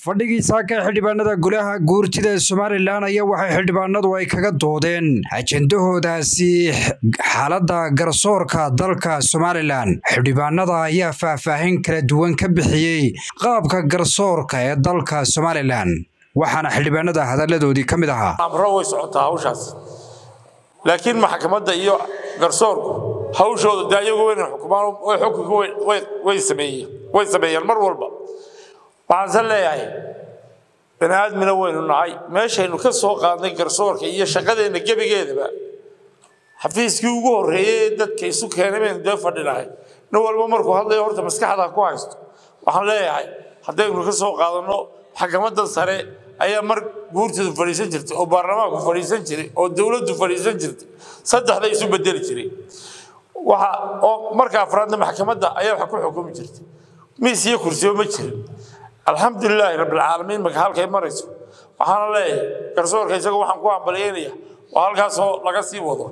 fadhigiisa ka xildhibaanada golaha guurtida ee somalilan ayaa waxay xildhibaanadu ay kaga doodeen ajendahoodaasi xaaladda garsoorka dalka somalilan xildhibaanada ayaa faahfaahin kala duwan ka bixiyey qaabka garsoorka ee dalka somalilan waxaana xildhibaanada hadalladoodii ka mid ahaa amro way socotaa hawshaas laakiin maxkamadda iyo garsoorku hawshooda dee ayagu weyna xukumaan way xukunka way sameeyeen way sameeyeen mar walba waxaanse leeyahay bani aadmina waynu nahay meeshaynu ka soo qaadnay garsoorka iyo shaqadeenna gebigeedaba xafiiskii ugu horreeyey ee dadka isu keenay baynu dee fadhinahay nin walba markuu hadlayo horta maskaxda ku haysto waxaan leeyahay haddaynu ka soo qaadanno maxkamadda sare ayaa mar guurtidu fadhiisan jirtay oo baarlamaanku fadhiisan jiray oo dowladdu fadhiisan jirtay saddexda isu bedeli jiray waxa oo marka afraadna maxkamadda ayaa wax ku xukumi jirtay miis iyo kursiyo ma jirin alxamdulilaahi rabbilcaalamiin marka halkay marayso waxaana leeyahay garsoorka isaga waxaan ku hambalyeynaya waa halkaasoo laga sii wado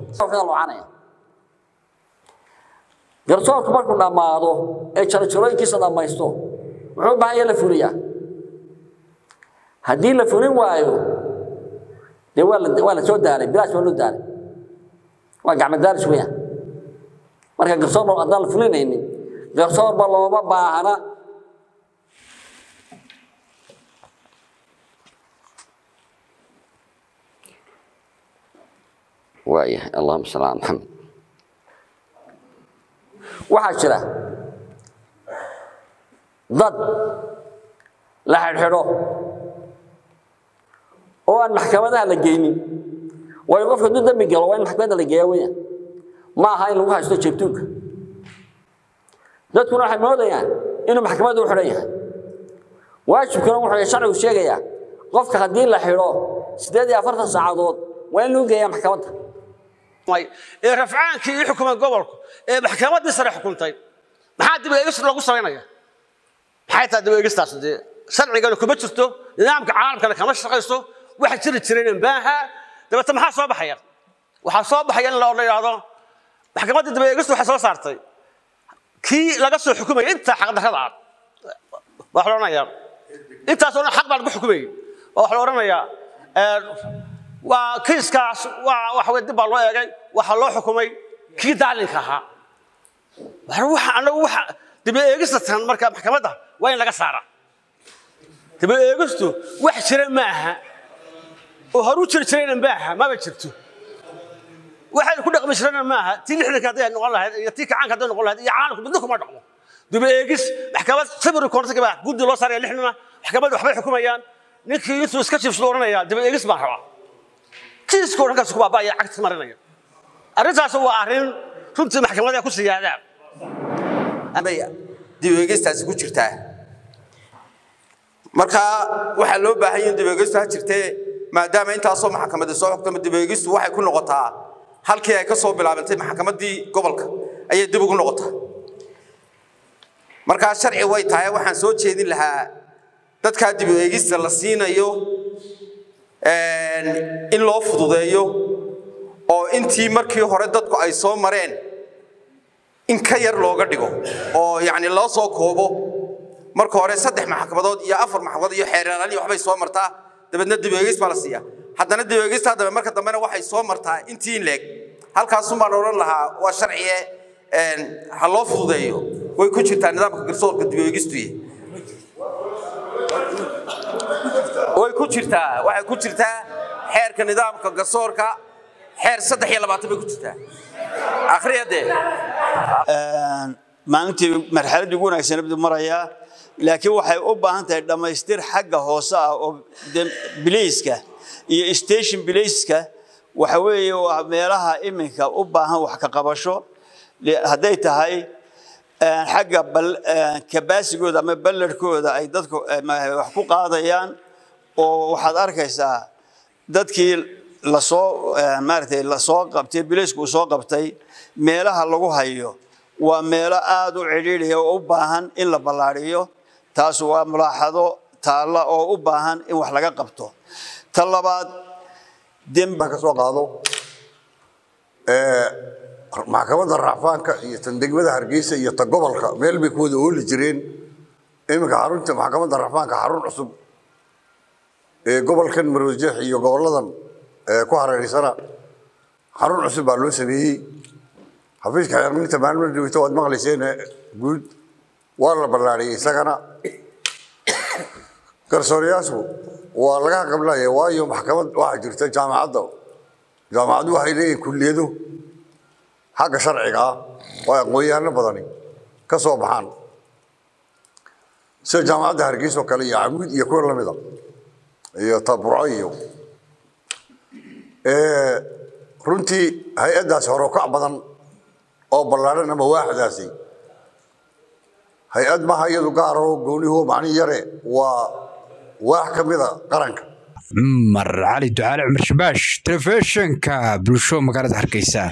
garsoorku markuu dhammaado ee jarojorooyinkiisa dhammaysto muxuu baahan yaha la fuliyaa haddii la fulin waayo dee waa la waa la soo daaray bilaash waa loo daaray waa gacmo daaris weeyaan marka garsoorba haddaan la fulinaynin garsoorba looma baahna waayahay allahuma salli ala maxamed waxaa jira dad la xidhxidho oo aan maxkamadaha la geynin waayo qofka hadduu dembi galo waa in maxkamadda la geeya weeyaan ma aha in lagu haysto jeebtuunka dadkuna waxay moodayaan inuu maxkamadda u xidhan yahay waajibkuna wuxuu sharcigu sheegayaa qofka haddii la xidho siddeed iyo afartan saacadood waa in lagu geeyaa maxkamadda ee rafcaankii ii xukumay gobolku ee maxkamaddii sare xukuntay maxaa dib eegis loogu samaynaya maxay tahay dib eegistaas dee sharcigana kuma jirto nidaamka caalamkana kama shaqayso waxa jiri jirayna maaha dabeete maxaa soo baxaya waxaa soo baxaya in la yidhaahdo maxkamadda dib eegistu waxay soo saartay kii laga soo xukumaya intaa xaqdarrada ah waa la odhanayaa intaasoo dhan xaq baa lagu xukumayay waa wax la odhanayaa waa kiiskaas waa waxa weye dib baa loo eegay waxaa loo xukumay kii daalinka ahaa waxa anagu waxa dib eegista tan marka maxkamadda waa in laga saaraa dib eegistu wax jira ma aha oo horu jiri jirayna ma aha maba jirto waxayna ku dhaqmi jirana ma aha tii lixdanka hadday noqon lahayd iyo tii kacaanka hadday noqon lahayd iyo caalamku midna kuma dhaqmo dib eegis maxkamad sabir koonta baa guddi loo saaraya lixnima maxkamadda waxbay xukumayaan ninkii intuu iska jiifsado oranaya dib eegis baan rabaa kiiska dhankaas ku baaba'aya cagti marinaya arrintaas waa arrin runtii maxkamada ku siyaadaan dib eegistaasi ku jirtaa marka waxaa loo baahan yahin dib eegistu ha jirtee maadaama intaasoo maxkamada soo xogtama dib eegistu waxay ku noqotaa halkii ay ka soo bilaabantay maxkamaddii gobolka ayay dib ugu noqotaa markaa sharci way tahay waxaan soo jeedin lahaa dadkaa dib eegista la siinayo in loo fududeeyo oo intii markii hore dadku ay soo mareen in ka yar looga dhigo oo yacni loo soo koobo marka hore saddex maxkamadood iyo afar maxkamadood iyo xeeraalani waxbay soo martaa dabeedna dib eegis baa la siiyaa haddana dib eegista dambe marka dambena waxay soo martaa intii in leeg halkaasun baan odhan lahaa waa sharciye ha loo fududeeyo way ku jirtaa nidaamka garsoorka dib eegistuye way ku jirtaa waxay ku jirtaa xeerka nidaamka garsoorka xeer saddex iyo labaatan bay ku jirtaa akhriya dee maalintii marxaladdii ugu wanaagsan bdu marayaa laakiin waxay u baahan tahay dhammaystir xagga hoose ah oo bilayska iyo station bilayska waxa weeye waa meelaha iminka u baahan wax ka qabasho hadday tahay xagga kabaasigooda ama ballarhkooda ay dadku wax ku qaadayaan oo waxaad arkaysaa dadkii lasoo maaragtay lasoo qabtay bilaysku uu soo qabtay meelaha lagu hayo waa meelo aada u cidhiidhiya oo u baahan in la ballaadhiyo taas waa mulaaxado taalla oo u baahan in wax laga qabto ta labaad demba ka soo qaado maxkamadda racfaanka iyo tan degmada hargeysa iyo ta gobolka meel bay ku wada ooli jireen iminka xarunta maxkamadda racfaanka xarun cusub ee gobolkan maroodijeex iyo goboladan ee ku hareeraysana xarun cusub baa loo sameeyey xafiiska xeerminta maalmo joogto waad maqlayseen guud waa la ballaariyey isagana garsoorayaashu waa laga qablaya waayo maxkamad waxaa jirta jaamacadda jaamacaddu waxay leeyihin kulliyado xagga sharciga ah oo aqoon-yahanno badani ka soo baxaan sida jaamacadda hargeysa oo kale iyo camuud iyo kuwa lamida iyo taburco iyo runtii hay-addaasi horokac badan oo ballaadhan ama waaxdaasi hay-ad maha iyadu gaaro gooniho macnihi yare waa waax ka mida qaranka cumar cali ducaale cumar shabaash telefishinka bulsho magaalada hargeysa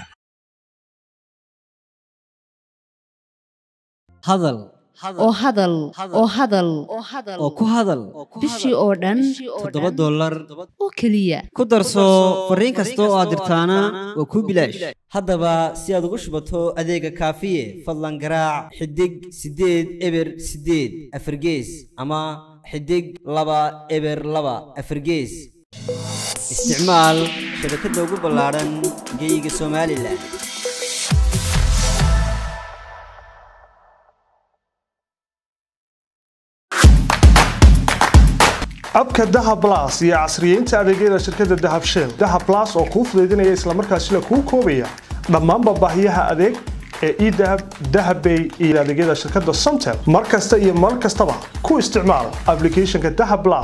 hadal oo hadal oo hadal oo ku hadal bishii oo dhan toddoba dollar oo keliya ku darso fariin kasta oo aad dirtaana waa kuu bilaash haddaba si aad ugu shubato adeega kaafiye fadlan garaac xidig siddeed eber siddeed afargees ama xidig laba eber laba afargees isticmaal shabakadda ugu ballaadhan geyga somalilan abka dahab las iyo casriyeynta adeegyada shirkadda dahab shell dahab las oo kuu fudaydinaya islamarkaasina kuu koobaya dhammaanba baahiyaha adeeg ee edahab dahabbay iyo adeegyada shirkadda somtel mar kasta iyo mar kastaba ku isticmaal applicationka dahab las